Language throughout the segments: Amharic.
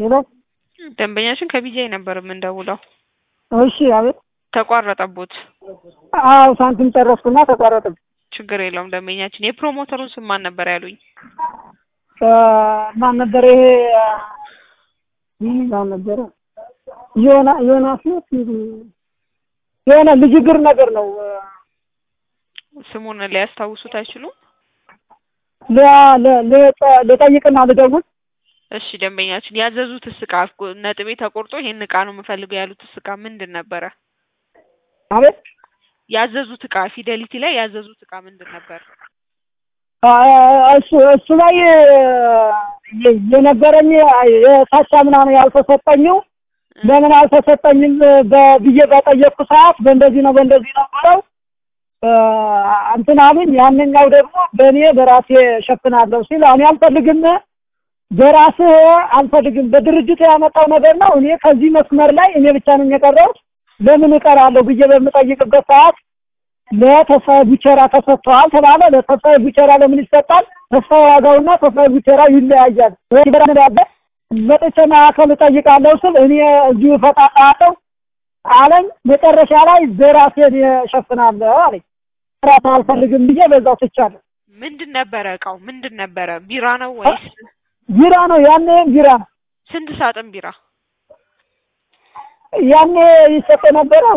ሄሎ ደንበኛችን ከቢጃይ ነበር የምንደውለው። እሺ አቤት ተቋረጠቦት። አዎ ሳንቲም ጨረስኩና ተቋረጠብኝ ችግር የለውም ደንበኛችን። የፕሮሞተሩን ስም ማን ነበር ያሉኝ? እ ማን ነበር ይሄ ምን ማን ነበረ ዮና ዮናስ ነው የሆነ ልጅ እግር ነገር ነው ስሙን ሊያስታውሱት አይችሉም? ለ- ለ- ለ- ልጠይቅና ልደውል እሺ ደንበኛችን ያዘዙት እቃ ነጥቤ ተቆርጦ ይሄን እቃ ነው የምፈልገው ያሉት እቃ ምንድን ነበረ? አቤት ያዘዙት እቃ ፊደሊቲ ላይ ያዘዙት እቃ ምንድን ነበር? አ- እሱ እሱ ላይ የ- የነበረኝ የታቻ ምናምን ያልተሰጠኝው ለምን አልተሰጠኝም በ- ብዬ በጠየቅኩ ሰዓት በእንደዚህ ነው በእንደዚህ ነው ብለው እ እንትን አሉኝ። ያንኛው ደግሞ በእኔ በራሴ ሸፍናለሁ ሲል እኔ አልፈልግም፣ በራስህ አልፈልግም፣ በድርጅቱ ያመጣው ነገር ነው። እኔ ከዚህ መስመር ላይ እኔ ብቻ ነኝ የቀረሁት ለምን እቀራለሁ ብዬ በምጠይቅበት ሰዓት ለተስፋዬ ቡቸራ ተሰጥተዋል ተባለ። ለተስፋዬ ቡቸራ ለምን ይሰጣል? ተስፋዬ ዋጋውና ተስፋዬ ቡቸራ ይለያያል። ወይ በረንዳለ መጥቼ ማዕከል እጠይቃለሁ ስል እኔ እዚሁ እፈጣለሁ አለኝ። መጨረሻ ላይ በራሴ እኔ እሸፍናለሁ አለኝ። ራስ አልፈልግም ብዬ በዛው ትቻለሁ። ምንድን ነበረ እቃው ምንድን ነበረ? ቢራ ነው ወይስ ቢራ ነው ያኔ ቢራ ነው ስንት ሳጥን ቢራ? ያኔ ይሰጥ የነበረው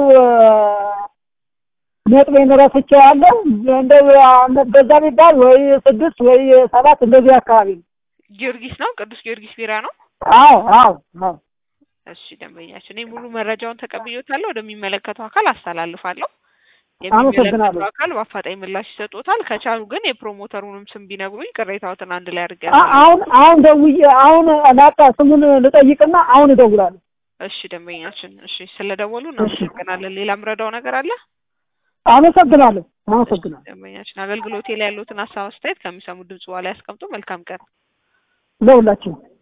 ነጥቤን ረስቼዋለሁ። እንደው በዛ ቢባል ወይ ስድስት ወይ ሰባት እንደዚህ አካባቢ ነው። ጊዮርጊስ ነው ቅዱስ ጊዮርጊስ ቢራ ነው። አዎ አዎ አዎ እሺ ደንበኛችን፣ እኔ ሙሉ መረጃውን ተቀብዬዎታለሁ። ወደሚመለከተው አካል አስተላልፋለሁ። አመሰግናለሁ። የሚመለከተው አካል በአፋጣኝ ምላሽ ይሰጡታል። ከቻሉ ግን የፕሮሞተሩንም ስም ቢነግሩኝ ቅሬታዎትን አንድ ላይ አድርገ አ- አሁን አሁን ደውዬ አሁን ላጣ ስሙን ልጠይቅና አሁን እደውላለሁ። እሺ ደንበኛችን፣ እሺ ስለደወሉ እናመሰግናለን። ሌላ ምረዳው ነገር አለ? አመሰግናለሁ አመሰግናለሁ። ደንበኛችን አገልግሎቴ ላይ ያሉትን ሀሳብ አስተያየት ከሚሰሙ ድምጽ በኋላ ያስቀምጡ። መልካም ቀን። ለሁላችንም